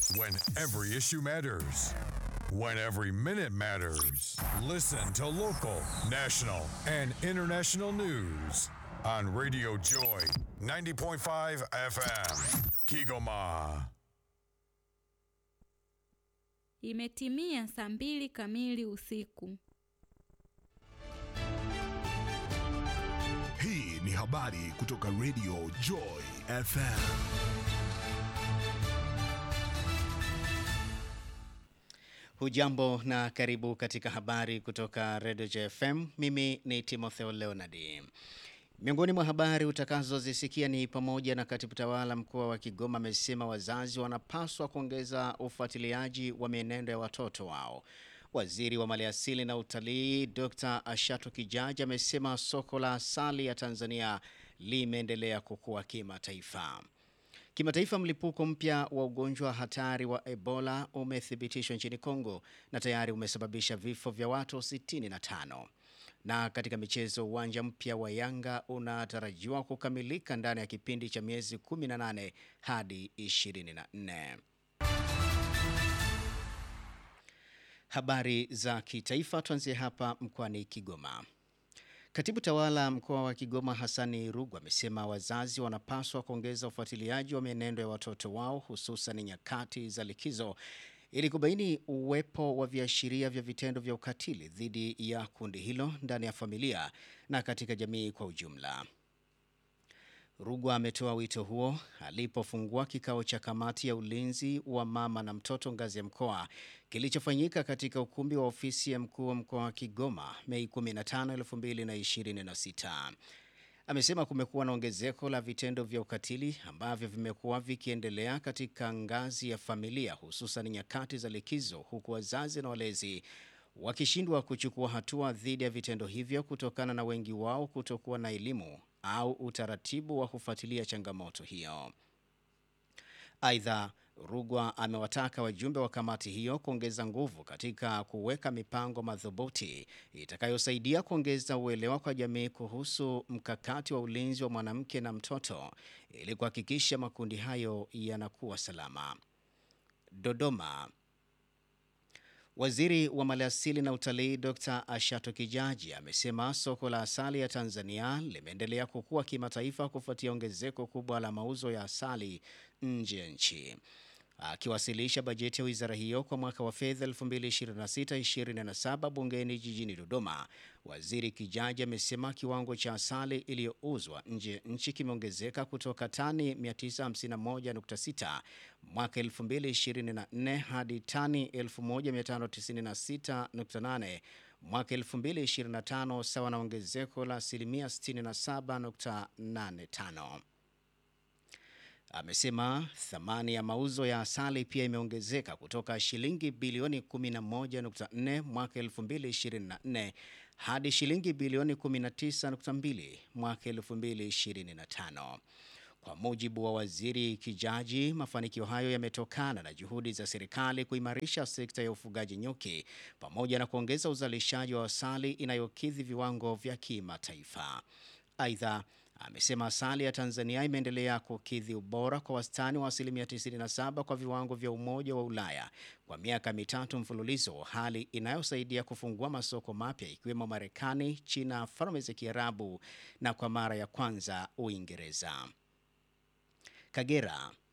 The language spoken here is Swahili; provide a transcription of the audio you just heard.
When every issue matters. When every minute matters. Listen to local, national, and international news on Radio Joy 90.5 FM. Kigoma. Imetimia saa mbili kamili usiku. Hii ni habari kutoka Radio Joy FM. Hujambo na karibu katika habari kutoka Radio JFM. Mimi ni Timotheo Leonard. Miongoni mwa habari utakazozisikia ni pamoja na katibu tawala mkoa wa Kigoma amesema wazazi wanapaswa kuongeza ufuatiliaji wa mienendo ya watoto wao. Waziri wa Maliasili na Utalii Dr. Ashatu Kijaji amesema soko la asali ya Tanzania limeendelea kukua kimataifa. Kimataifa, mlipuko mpya wa ugonjwa hatari wa Ebola umethibitishwa nchini Kongo na tayari umesababisha vifo vya watu 65. Na katika michezo, uwanja mpya wa Yanga unatarajiwa kukamilika ndani ya kipindi cha miezi 18 hadi 24. Habari za kitaifa, tuanzie hapa mkoani Kigoma. Katibu tawala mkoa wa Kigoma Hassani Rugu amesema wazazi wanapaswa kuongeza ufuatiliaji wa mienendo ya watoto wao hususan nyakati za likizo ili kubaini uwepo wa viashiria vya vitendo vya ukatili dhidi ya kundi hilo ndani ya familia na katika jamii kwa ujumla. Rugwa ametoa wito huo alipofungua kikao cha kamati ya ulinzi wa mama na mtoto ngazi ya mkoa kilichofanyika katika ukumbi wa ofisi ya mkuu wa mkoa wa Kigoma Mei 15, 2026. Amesema kumekuwa na ongezeko la vitendo vya ukatili ambavyo vimekuwa vikiendelea katika ngazi ya familia hususan nyakati za likizo huku wazazi na walezi wakishindwa kuchukua hatua dhidi ya vitendo hivyo kutokana na wengi wao kutokuwa na elimu au utaratibu wa kufuatilia changamoto hiyo. Aidha, Rugwa amewataka wajumbe wa kamati hiyo kuongeza nguvu katika kuweka mipango madhubuti itakayosaidia kuongeza uelewa kwa jamii kuhusu mkakati wa ulinzi wa mwanamke na mtoto ili kuhakikisha makundi hayo yanakuwa salama. Dodoma. Waziri wa Maliasili na Utalii Dr. Ashato Kijaji amesema soko la asali ya Tanzania limeendelea kukua kimataifa kufuatia ongezeko kubwa la mauzo ya asali nje ya nchi. Akiwasilisha bajeti ya wizara hiyo kwa mwaka wa fedha 2026-2027 bungeni jijini Dodoma, Waziri Kijaji amesema kiwango cha asali iliyouzwa nje ya nchi kimeongezeka kutoka tani 951.6 mwaka 2024 hadi tani 1596.8 mwaka 2025 sawa na ongezeko la asilimia 67.85. Amesema thamani ya mauzo ya asali pia imeongezeka kutoka shilingi bilioni 11.4 mwaka 2024 hadi shilingi bilioni 19.2 mwaka 2025. Kwa mujibu wa Waziri Kijaji, mafanikio hayo yametokana na juhudi za serikali kuimarisha sekta ya ufugaji nyuki pamoja na kuongeza uzalishaji wa asali inayokidhi viwango vya kimataifa. Aidha, amesema asali ya Tanzania imeendelea kukidhi ubora kwa wastani wa asilimia 97 kwa viwango vya Umoja wa Ulaya kwa miaka mitatu mfululizo, hali inayosaidia kufungua masoko mapya ikiwemo Marekani, China, Falme za Kiarabu na kwa mara ya kwanza Uingereza. Kagera